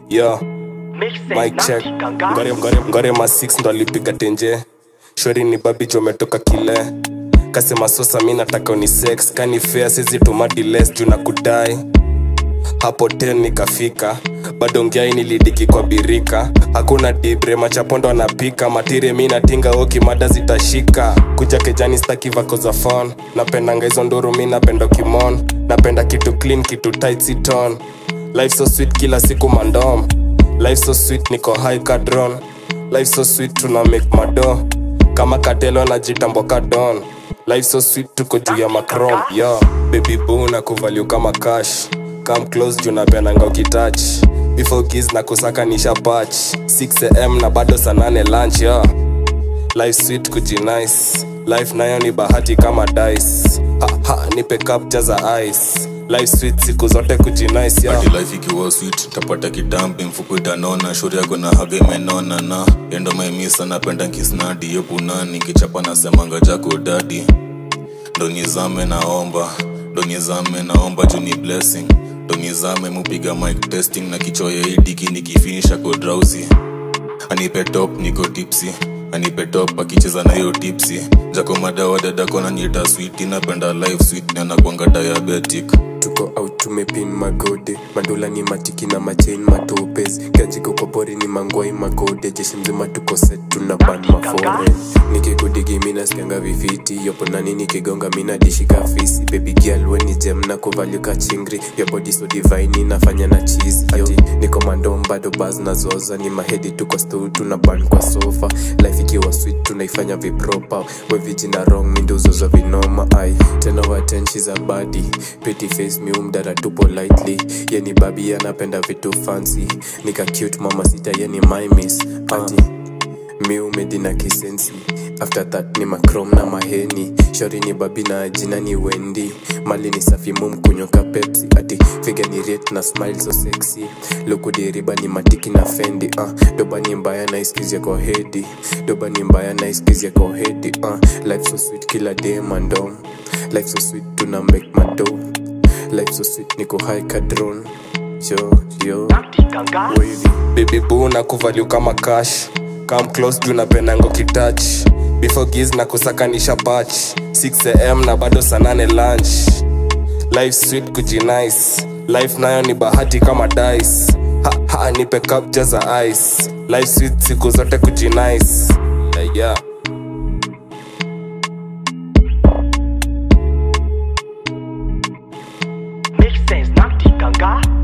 yo mic check ngore, ngore, ngore ma 6 ndo alipiga tenje shori ni babi jometoka kile kasema sosa mi nataka uni sex kani fea sizi tumadiles juu na kudai hapo ten nikafika bado ngiai nilidiki kwa birika hakuna dibre machapondo anapika matire mi natinga oki mada zitashika kuja kejani staki vako za phone napendanga hizo nduru mi napenda kimon napenda kitu clean kitu tight siton life so sweet kila siku mandom life so sweet niko high kadron life so sweet tuna make mado kama katelo na jitambo kadon life so sweet tuko juu ya macrom yo baby boo na kuvalue kama cash come close juu napenanga ukitouch before kiss na kusaka nisha patch 6am na bado saa nane lunch yo life sweet kujinice life nayo ni bahati kama dice ha, ha, nipe capture za ice life sweet siku zote kujinice yo Hadi life ikiwa sweet tapata kitambi mfuko itanona shuri yako na haga imenona na endo maimisa napenda nkisnadi yopunani kichapa nasemanga jako dadi ndo nizame naomba ndo nizame naomba juu ni blessing ndo nizame mupiga mic testing na kichoya idiki nikifinisha ko drowsy anipe top niko tipsy anipe top akicheza na hiyo tipsy jako madawa dadako naniita switi napenda life sweet na nakwanga diabetic tuko out tumepin magode mandula ni matiki na machain matopes ganjiko kwa pori ni mangwai magode jeshi mzima tuko set tuna ban maforen nikikudigi mina sikianga vifiti yopo nani nikigonga mina dishika fisi baby girl weni jem na kuvalika chingri your body so divine inafanya na cheese yo niko mandom bado baz na zoza ni mahedi tuko stu tuna ban kwa sofa life ikiwa sweet tunaifanya vipropa wevijina wrong minduzoza vinoma ai ten over ten she's a body pretty face miumdara tupo lightly yeni babi anapenda vitu fancy nika cute mama sita yeni my miss ati miumedi na kisensi after that ni macrom na maheni shori ni babi na jina ni wendi mali ni safi mum kunyoka pepsi ati figa ni rate na smile so sexy lukudiriba ni matiki na fendi uh. doba ni mbaya na iskizia kwa hedi doba ni mbaya na iskizia kwa hedi uh. life so sweet kila day mandom life so sweet tuna make mado life so sweet niko high kadron yo yo wavy baby boo na kuvalue kama cash come close juu napendango kitach before giz na kusakanisha patch 6am na bado saa nane lunch life sweet kujinice life nayo ni bahati kama dice ha, ha, nipe capture za ice life sweet siku zote kujinice yeah, yeah. Make sense, not the ganga.